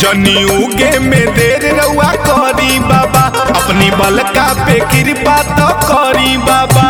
जनी उगे में देर रउआ करी बाबा अपनी बलका पे कृपा तो करी बाबा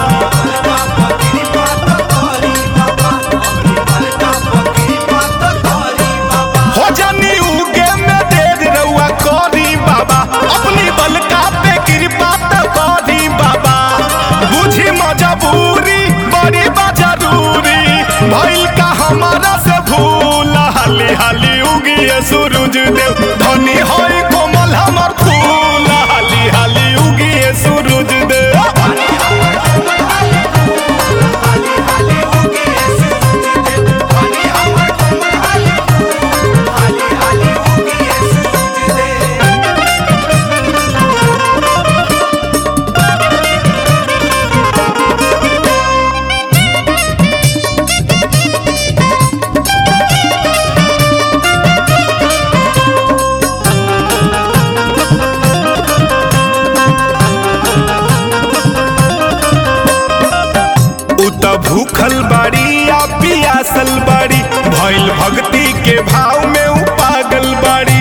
हो जनी उगे में देर रउआ करी बाबा अपनी बलका पे कृपा तो करी बाबा बुझी मजबूरी बड़ी बा जरूरी भइल का हमारा से भूल हाली हाली उगिए सूरज देव धनी होई कोमल हमर फूल हाली हाली उगिए सूरज देव उ त भूखल बाड़ी या पियासल बाड़ी भइल भक्ति के भाव में उ पागल बाड़ी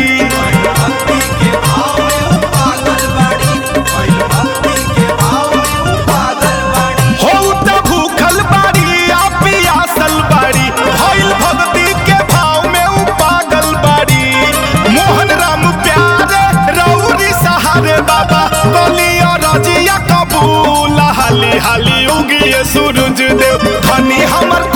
हो उ त भूखल बाड़ी या पियासल बाड़ी भइल भक्ति के भाव में उ पागल बाड़ी मोहन राम प्यारे रौरी सहारे बाबा बोलियो रजिया कबूल हाली हाली उगिए सूरज देव धनी हमर